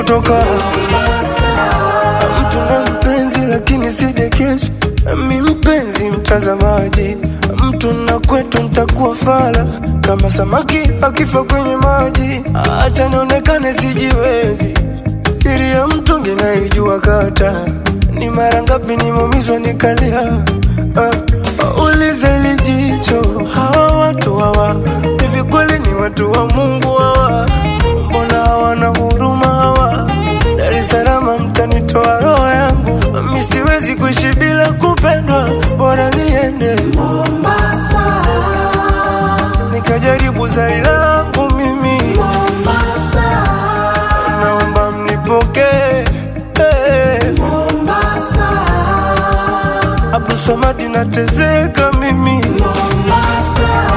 kutoka mtu na mpenzi lakini sidekezo mi mpenzi mtazamaji mtu na kwetu ntakuwa fala kama samaki akifa kwenye maji acha nionekane sijiwezi siri ya mtungi naijua kata ni mara ngapi nimeumizwa nikalia uh, ulize lijicho hawa watu hawa hivi kweli ni watu wa mungu hawa mbona hawana huruma hawa dar es salaam mtanitoa roho yangu mi siwezi kuishi bila kupendwa bora niende Mombasa, nikajaribu zari langu mimi Mombasa, naomba mnipokee hey. Mombasa, Abdulswamad nateseka mimi Mombasa.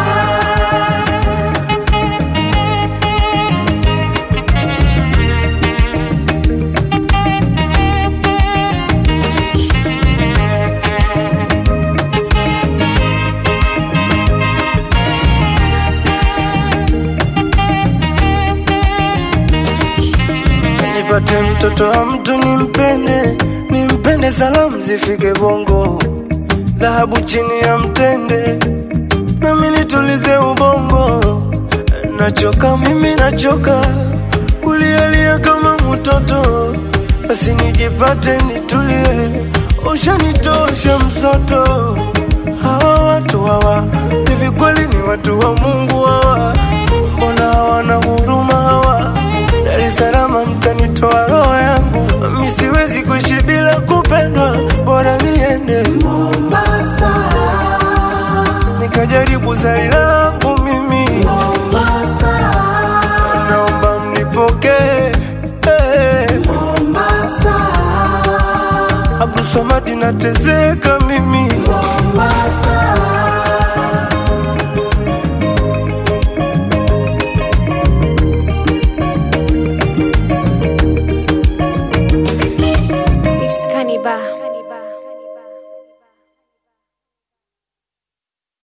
nipate mtoto wa mtu nimpende nimpende salamu zifike bongo dhahabu chini ya mtende nami nitulize ubongo nachoka mimi nachoka kulialia kama mtoto basi nijipate nitulie ushanitosha msoto hawa watu hawa hivi kweli ni watu wa mungu hawa mbona hawana huruma hawa dar es salaam mtanitoa roho yangu mi siwezi kuishi bila kupendwa bora niende Mombasa, nikajaribu zari langu mimi Mombasa, naomba mnipokee hey. Mombasa, Abdulswamad nateseka mimi Mombasa.